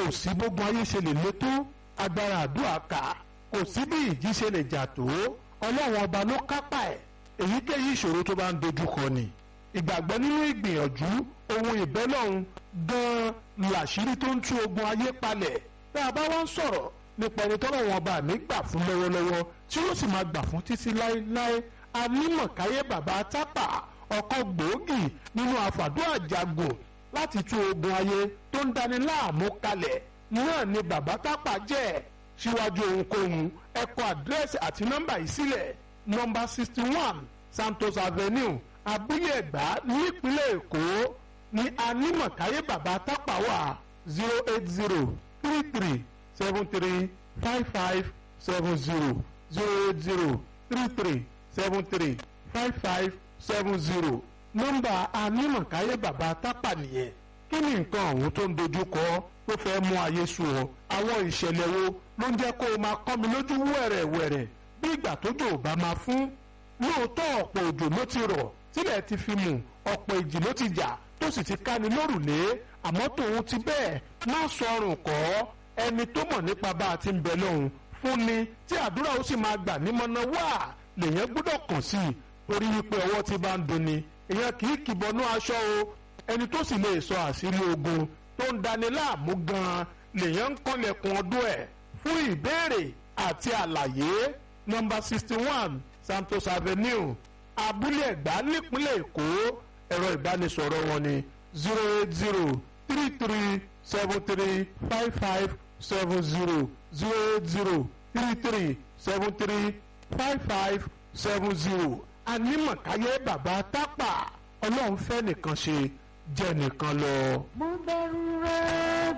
kò sí gbogbo ayé ṣe lè le tó agbára àdúrà ká kò sí bí ìjì ṣe lè jà tó ọlọ́run ọba ló kápá ẹ̀ èyíkéyìí ìṣòro tó bá ń dojúkọ ni ìgbàgbọ́ nínú ìgbìyànjú ohun ìbẹ́lọ́run gan-an làṣírí tó ń tú ogun ayé palẹ̀ tá a bá wá ń sọ̀rọ̀ nípa ẹni tọ́lọ́run ọba mi gbà fún lọ́wọ́lọ́wọ́ tí ó sì máa gbà fún títí láéláé anímọ̀káyé bàbá tápà ọkọ̀ gbòógì nínú àfàdúrà jagun láti tú ogun ayé tó ń dani láàmú kalẹ̀ náà ni bàbá tápà jẹ́ síwájú ohunkóhun ẹ kọ àdírẹ́sì àti nọ́mbà yìí sílẹ̀ nọ́mbà sixty one Santos Avenue abúlé ẹ̀gbá nípínlẹ̀ èkó ní anímọ̀káyé bàbá tápà wà zero eight zero three three seven three five five seven zero zero eight zero three three seven three five five seven zero nọ́mbà anímọ̀káyé bàbá tápà nìyẹn kí ni nǹkan ọ̀hún tó ń dojú kọ tó fẹ́ mú ayé sú ọ àwọn ìṣẹ̀lẹ̀ wo ló ń jẹ́ kó o máa kọ́ mi lójú wẹ̀rẹ̀wẹ̀rẹ̀ bí ìgbà tójò ò bá máa fún lóòótọ́ ọ̀pọ̀ òjò ló ti rọ̀ tílẹ̀ ti fi mù ọ̀pọ̀ ìjì ló ti jà tó sì ti ká ni lórùlé àmọ́ tòun ti bẹ́ẹ̀ má sọrùn kọ́ ẹni tó mọ̀ nípa bá a ti ń bẹ lọ́hùn fún ni tí àdúrà ó sì máa gbà nímọ̀nà wá lèyàn gbọ́dọ̀ kàn sí i torí wípé ọwọ́ ti bá ń dunni èèyàn kì í kìbọnú aṣọ o ẹni tó sì lè sọ àṣírí ogun tó ń dani láàmú gan-an lèyàn ń kọ́lẹ̀kùn ọdún ẹ̀ fún ìbéèrè àti àlàyé nọ́mbà sixty one Santos Avenue abúlé ẹ̀gbá nípínlẹ̀ èkó ẹ̀rọ ìbánisọ̀rọ̀ wọn ni zero eight zero three three seven three five five seven zero zero eight zero three three seven three five five seven zero anímọ̀káyé bàbá tápà ọlọ́run fẹ́ nìkan ṣe jẹ́ nìkan lọ. mo bẹ̀rù rẹ̀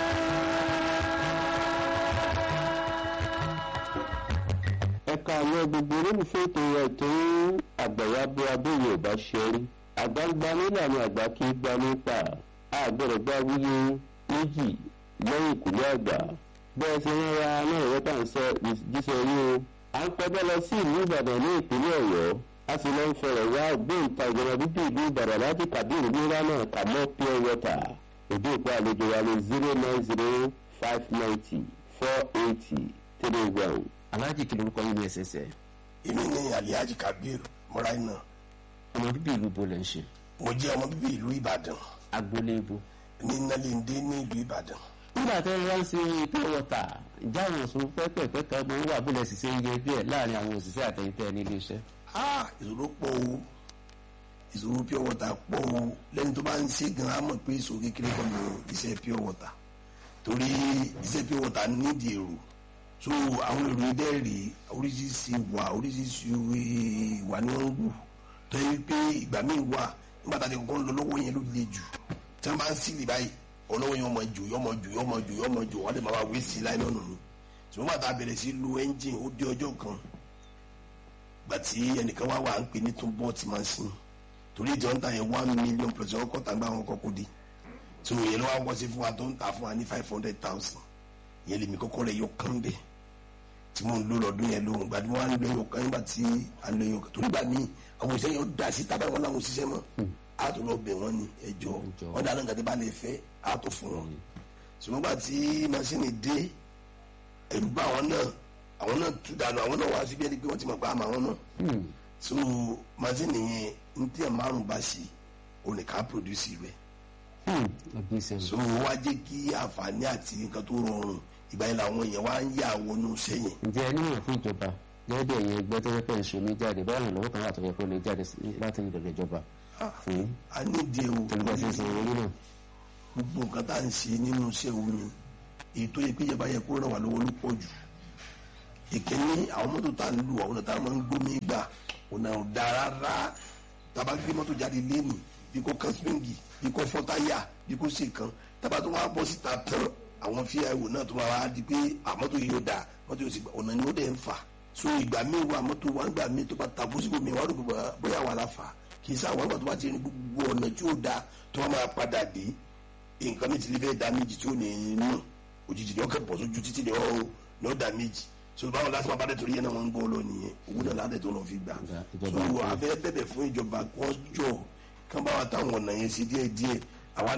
bẹ́ẹ̀. ẹ̀ka àwọn gbogbo olólùfẹ́ ètò ètò àgbàyà bí abóyè ọba ṣe rí àgbàgbà nílànà àgbà kí gbà nípa àgbẹ̀rẹ̀ gbà wúyé méjì lẹ́yìn ìkúlẹ̀ àgbà bẹ́ẹ̀ ṣe ń ra náà ìwé tà ń sọ jíṣẹ́ rí o à ń pẹ́bẹ́ lọ sí ìlú ìbàdàn ní ìpínlẹ̀ ọ̀yọ́ a sì lọ ń fọ̀rọ̀ wá ògbóǹta ìjọba bíbí ìlú ìbàdàn láti kàbíyèrè nílá náà kà mọ́ pure water òde òpó àlejò wa ní zero nine zero five ninety four eighty three one aláàjì kí lorúkọ yín ní ẹsẹsẹ. èmi ní alihaji kabir mọ́ráìnà ọmọ bíbí ìlú bo lẹ ń ṣe. mo jẹ́ ọmọ bíbí ìlú ìbàdàn agboolé ibo. ní nálẹ́ndé ní ìlú ìbàdàn. nígbà tó ń rán sí pure water ìjà àwọn òṣùn pẹ́pẹ́pẹ́ kan mọ wà bólẹ̀ ṣiṣẹ́ ń yẹ díẹ̀ láàrin àwọn òṣìṣẹ́ àtẹ̀yìntẹ́ ní iléeṣẹ́. ah ìṣòro pọ̀ o ìṣòro pure water pọ̀ o lẹ́ni tó bá ń ṣe gan an mọ̀ pé ìṣòro kékeré kan ní iṣẹ́ pure water torí iṣẹ́ pure water nídìí èrò so àwọn èrò ibẹ̀ rí oríṣiríṣi ìwà oríṣiríṣi ìwà ni wọ́n ń wù tó yẹ pé ìgbà míì wà nígbà tá a ti kọ́kọ́ ń lọ lọ́wọ́ yẹn ló le jù tí wọ́n bá ń sílì báyìí ọlọ́wọ́ yẹn ọmọ jù yọmọ jù yọmọ jù yọmọ jù wọ́n lè máa wá wé sí láì lọ́nà ni ṣùgbọ́n bàtà bẹ̀rẹ̀ sí lu ẹ́ńjìn ó dé ọjọ́ kan gbà tí ẹnìkan wá wà ń pè ní tún bọ́ọ̀tì machine torí ìjọ ń ta yẹn one million plus ọkọ̀ tàgbà àwọn kọ́kọ́ dé tí òun yẹn ló wá wọ́ sí fún wa tó ń ta fún wa ní five hundred thousand yẹn lèmi kọ́kọ́ rẹ̀ yọ kán bẹ́ẹ̀ tí mo ń lò lọ́dún yẹn lóhùn gbàdúrà wọn lọ yọ kán nígbà tí a lọ yọ kán torí gbà mí àwọn òṣìṣẹ́ yẹn dà sí tábà wọn làwọn òṣìṣẹ́ mọ́ a tó lọ bẹ̀ wọ́n ní ẹjọ́ wọn dáná nǹkan tí bá lè fẹ́ a tó fún wọn ṣùgbọ́n gbà tí masini dé ẹ̀rù bá àwọn náà àwọn náà tú dànù àwọn náà wá síbi ẹni pé wọ́n ti mọ̀ pé àmọ́ àwọn náà so masini yẹn ní tí ẹ̀ márùn bá sí onìkan produce rẹ̀ so wá jẹ́ kí àǹfààní àti nǹkan tó rọrùn ìgbà yẹn làwọn èèyàn wá ń yà wọnú sẹ́yìn. ǹjẹ́ ẹ níwọ̀n fún ìjọba gẹ́gẹ́ bí ẹ̀yin ẹgbẹ́ tó yẹ pé ìṣó mi jáde báyọ̀ lọ́nà lọ́wọ́ kan wà tó yẹ kó lè jáde láti ìdọ̀dọ̀ ìjọba fún a ní ìdí ewu tẹ̀lé ṣe san owó náà. gbogbo nǹkan tá à ń ṣe nínú iṣẹ́ omi èyí tó yẹ pé ìjọba yẹ kó ràn wá lọ́wọ́ ló pọ̀ jù. ìkíní àwọn mọ́tò tá à ń lù àwọn ọ̀nà tá a máa ń gbómi gbà ọ̀nà ọ̀dà rárá tá a bá gbé mọ́tò jáde léènì bí kò kan springi bí kò fọ́ táyà bí kò ṣe kan tá a bá tó wá bọ́ síta tán àwọn fíìwò náà tó máa wá di pé àmọ́tò yìí ó da mọ́tò yóò sì gbà ọ̀nà ni ó dẹ̀ ń fà so ìgbà míì wà mọ́tò wà nígbà míì tó bá ta bósíkò mi wà ló bóyá wà láfa kì í sá àwọn àgbà tó bá ti rí gbogbo ọ̀nà tí ó da tó wọ́n máa padà dé nǹkan mi ti lè fẹ́ da méjì tí ó ní nù òjijì ni ọkọ̀ bọ̀ sójú títí ni ó ní ó da méjì so báwo láti máa bá dẹ̀ torí yẹn náà wọ́n ń gbọ́ lọ nìyẹn owó náà ládẹ̀ tó lọ fi gbà so abẹ́ bẹ̀bẹ̀ fún ìjọba kọ́jọ́ kán bá wa táwọn ọ̀nà yẹn sí díẹ̀ díẹ̀ àwa náà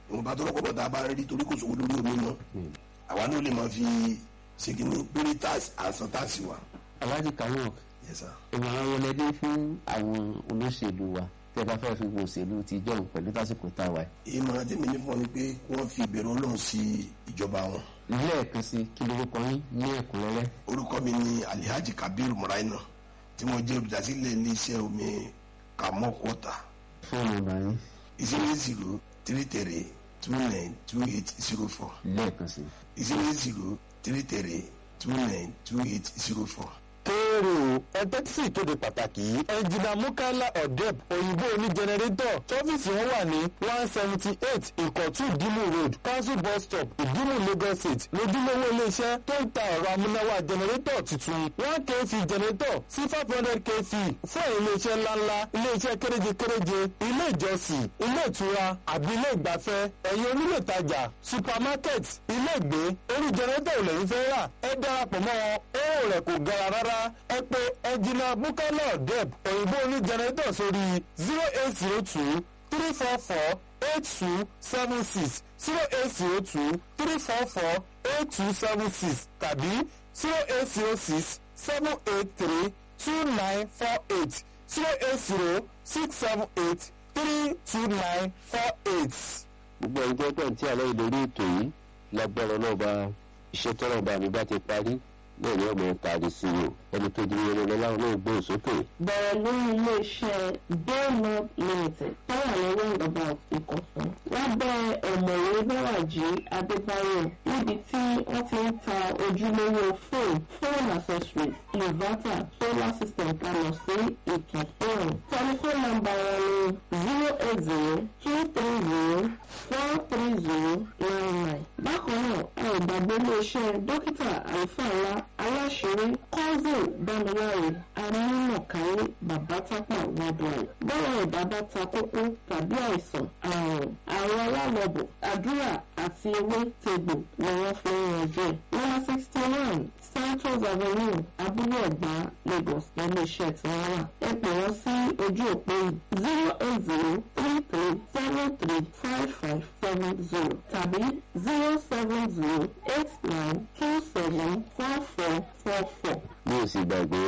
ìwọ̀n bá tọrọ kọ́bọ̀ tá a bá rí torí kò sówó lórí omi mọ́ àwa náà lè máa fi ṣèkínní lórí táàsì àǹsán táàsì wa. alhaji kayok Yes, sir. ìmọ̀ràn wọlé dé fún àwọn olóṣèlú wa tẹ́ bá fẹ́ fi wo òṣèlú ti jọ̀hún pẹ̀lú tásìkò tá a wà yìí. ìmọ̀ràn tí mi ní fún ọ ni pé kí wọ́n fi ìbẹ̀rù ọlọ́run sí ìjọba wọn. lẹ́ẹ̀kan sí kí lórúkọ yín ní ẹ̀kúnrẹ́rẹ́ orúkọ mi ni alihaji kabiru muraina tí mo jẹ́ olùdásílẹ̀ iléeṣẹ́ omi kamok water fóònù ọ̀nà yín zero zero three three two nine two eight zero four lẹ́ẹ̀kan sí. zero zero three three two nine two eight zero four. kéèrè o ẹgbẹ́ tí ìkéde pàtàkì yìí ẹnjìnà mukala odeb òyìnbó oní jẹnẹrétọ̀ tọ́fíìsì wọn wà ní one seventy eight ìkọ̀tún ìdímù road council bus stop ìdímù lagos state lójúlówó iléeṣẹ́ tó ń ta ẹ̀rọ amúnáwá jẹnẹrétọ̀ tuntun one kv jẹnẹrétọ̀ sí five hundred kv fún ẹ̀yìn iléeṣẹ́ ńláńlá iléeṣẹ́ kéréje kéréje ilé ìjọsìn ilé ìtura àbí ilé ìgbafẹ́ ẹ̀yìn onílé ìtajà supermarket ilé ìgbé orí jẹnẹrétọ̀ ò lẹ́yìn fẹ́ rà ẹ darapọ̀ mọ́ wọn owó rẹ̀ kò gara rárá ẹ pé ẹnjìnà bukala deb òyìnbó oní jẹnẹrétọ̀ sórí zero eight zero two three four four eight two seven six zero eight zero two three four four eight two seven six tàbí zero eight zero six seven eight three two nine four eight zero eight zero six seven eight three two nine four eight. gbogbo ẹni tó tẹ̀ tí àlọ́ ìlérí ètò yìí lágbára náà bá iṣẹ́ tọ́rọ̀ bá mi bá ti parí náà ni ọmọ tààrí sí i o ẹni tó di irun lọ́la náà gbé sókè. bẹ̀rẹ̀ lórí iléeṣẹ́ baylord limited tó wà ní roundabout ìkọ̀sán lábẹ́ ọ̀mọ̀wé bẹ́wàjì adébáyọ̀ níbi tí wọ́n ti ń ta ojúlówó fóònù phone accessories inverter solar system kalọ̀ sí ìtàn fóònù tẹlifóònù nọ́mbà wọn ni zero eight zero two three zero four three zero nine nine bákan náà a ò gbàgbé iléeṣẹ́ dókítà àlùfáà ńlá aláṣẹrí cousin dámiláre amúnàkáyé babatápà worldwide bọ́lá ẹ̀dá bá ta kókó tàbí àìsàn àrùn àrùn alálọ́bọ̀ àdúrà àti ewé tegbò ni wọ́n fi ń yanjú ẹ̀. nọ́mbà sixty one santos avenue abúlé ẹ̀gbá lagos iléeṣẹ́ tí wọ́n wà. ẹ pè wọ́n sí ojú òpó zero eight zero three three seven three five five seven zero tàbí zero seven zero eight nine two seven four four four four. mi ò sì gbàgbé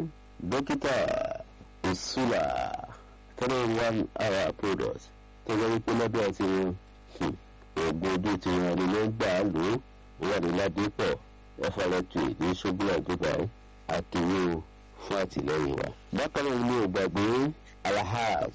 dókítà ìṣúlà three one hour product tó jẹ́ wípé lọ́dọ̀ tí wọ́n oògùn ojú tí wọ́n ní ló ń gbà á lò ó wà ní ládìpọ̀ ẹ̀fọ́lẹ́tì ní ṣógbó àjọba àkìyè fún àtìlẹ́yìn wa. bákan náà ni ò gbàgbé alahaj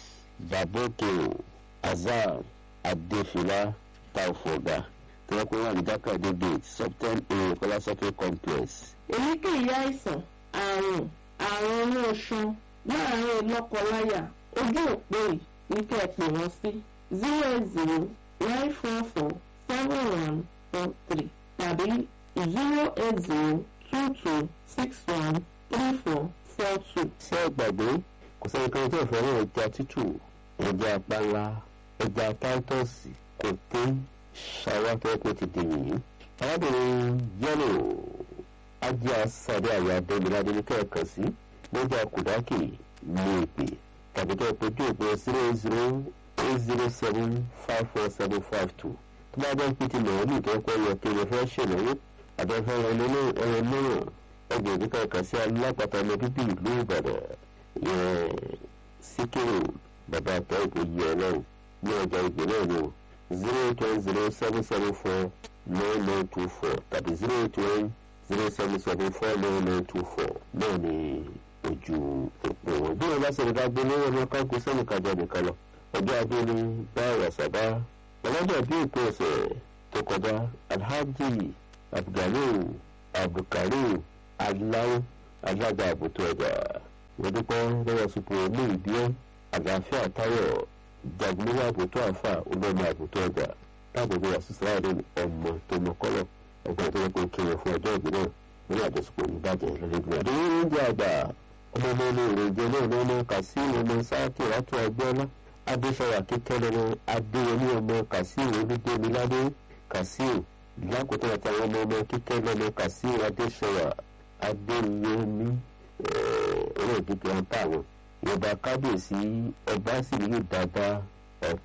babokeo azam adefila taufoga tí wọ́n pè wọ́n ní jákàdé gate subten a kọ́lásọ́kè complex èyíkéyìí àìsàn àrùn àrùn inú oṣan láàárín lọ́kọláya ojú òpó yìí ní kẹ́ ẹ pè wọ́n sí zero zero nine four four seven one four three tàbí zero eight zero two two six one three four four two. ṣé ẹ gbàgbé kò sẹ́ni kan tó fẹ́ràn ẹja tútù ẹja panla ẹja táítọ́ọ̀sì kò té ṣàwátọ́ ti dè yìí. arábìnrin yẹ́lò ajé asáré àyà adémiládé ní kẹ́ẹ̀kan sí lọ́jà kùdákì ní èpè tàbí tó pojú òpó zero zero eight zero seven five four seven five two tó bá jẹ́ pé ti mọ̀ọ́lù tó kọ́ yẹ kí ẹ fẹ́ ṣèlérí àbẹ̀fẹ́ ẹran náà ẹgbẹ̀rún kẹ́ẹ̀kan sí alápàtà ọmọ bíbí ìlú ìbàdàn yẹn síkírù bàbá àtọ́ ìbò yìí ọlọ́run ní ọjà ìgbè náà ni o zero eight one zero seven seven four nine nine two four tàbí zero eight one zero seven seven four nine nine two four náà ni ojú òpó wọn. bí wọn bá ṣe nípa gbé lórí ọmọ káńkó sẹ́nu kájọ nìkan lọ ọjọ́ ajé ni bá wàsábà ọlọ́jà bí òpin ọ̀sẹ̀ tó kọjá alhaji abdulganiu abdulkarim aláwọ̀ alága àbùtù ọjà wọ́n dúpẹ́ lọ́wọ́ sípò ní ìbíọ́ àlàáfíà táyọ̀ jagunmọ́lá àbùtù àfà olómi àbùtù ọjà láàbùtù àṣìṣe ọmọ tó mọ kọ́lọ̀ ẹgbẹ́ tó yẹ kó kéré fún ọjọ́ ìbí náà nínú àjọṣepọ̀ oníbàjẹ́ lọ́lẹ́gbẹ̀ẹ́. àdéhùn oúnjẹ àgbà ọmọ ọmọ ọmọ ìròjẹ náà lọ́nà kàsíìnì ọmọ sáàkì látọ ọgbọ́nà adéṣọwà kíkẹ́ lọ́nà adéyẹmí ọmọ kàsíìnì olùdómiládé kàsíìnì lákòótọ́ àtàwọn ọmọ ọmọ kíkẹ́ lọ́nà kàsíìnì adéṣọwà adéyẹmí ọ̀rọ̀ ìdíje ọ̀tá àwọn ìjọba kábíyèsí ọba sì ní dáadáa